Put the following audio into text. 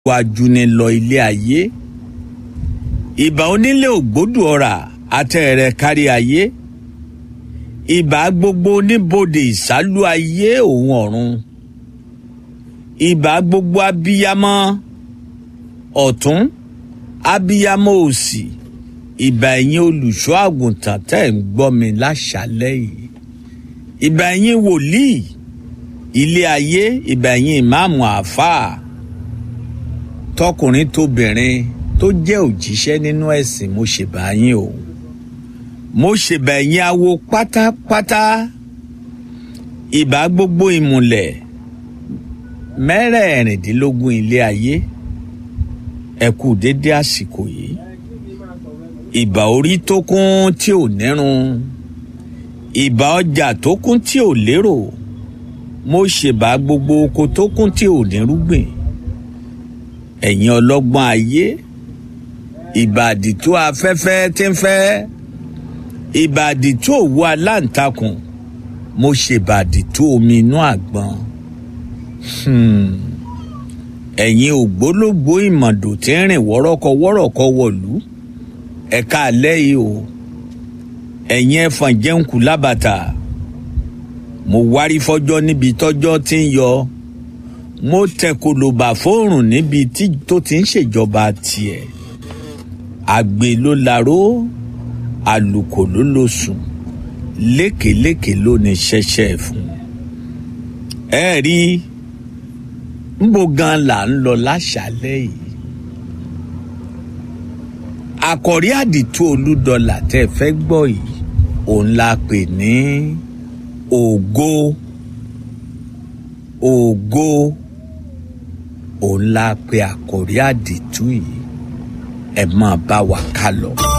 wájú ni lọ ilé ayé ìbà onílé ògbódù ọ̀rà àtẹ̀rẹ̀ kárí ayé ìbà gbogbo oníbodè ìsálú ayé òun ọ̀run ìbà gbogbo abiyamọ ọ̀tún abiyamọ òsì ìbà ẹ̀yin olùṣọ́ àgùntàn tẹ́ ń gbọ́ mi láṣálẹ́ yìí ìbà ẹ̀yin wòlíì ilé ayé ìbà ẹ̀yin ìmáàmù àáfàá tọkùnrin tóbìnrin tó jẹ́ òjíṣẹ́ nínú ẹ̀sìn mo ṣèbà yín o mo ṣèbà ẹ̀yin awo pátápátá ìbà gbogbo ìmùlẹ̀ mẹ́rẹ̀ẹ̀rìndínlógún ilé ayé ẹ kú dédé àsìkò yìí ìbà orí tó kún tí ò nírun ìbà ọjà tó kún tí ò lérò mo ṣèbà gbogbo oko tó kún tí ò nírúgbìn ẹ̀yin ọlọ́gbọ́n ayé ìbàdí tó afẹ́fẹ́ tí ń fẹ́ ìbàdí tó òwú aláǹtakùn mo ṣèbàdí tó omi inú àgbọn ẹ̀yin ògbólógbòó ìmọ̀dò tí ń rìn wọ́rọ́kọ wọ́rọ́kọ wọ̀lú ẹ̀ka alẹ́ yìí o ẹ̀yin ẹ̀fọn jẹ́ǹkù lábàtà mo wárí fọjọ́ níbi tọ́jọ́ tí ń yọ mo tẹkọlọba fóòrùn níbi tí tó ti ń ṣèjọba tiẹ̀ àgbè ló laró àlùkò ló ló sùn lékèélékèé ló ní ṣẹṣẹ fún ẹ rí nbó gan là ń lọ láṣálẹ́ yìí àkọ̀rí àdìtú olúdọlà tẹ́ fẹ́ gbọ́ yìí òun la pè ní ògo ògo òun la pe àkòrí àdìtú yìí ẹ máa bá wa ká lọ.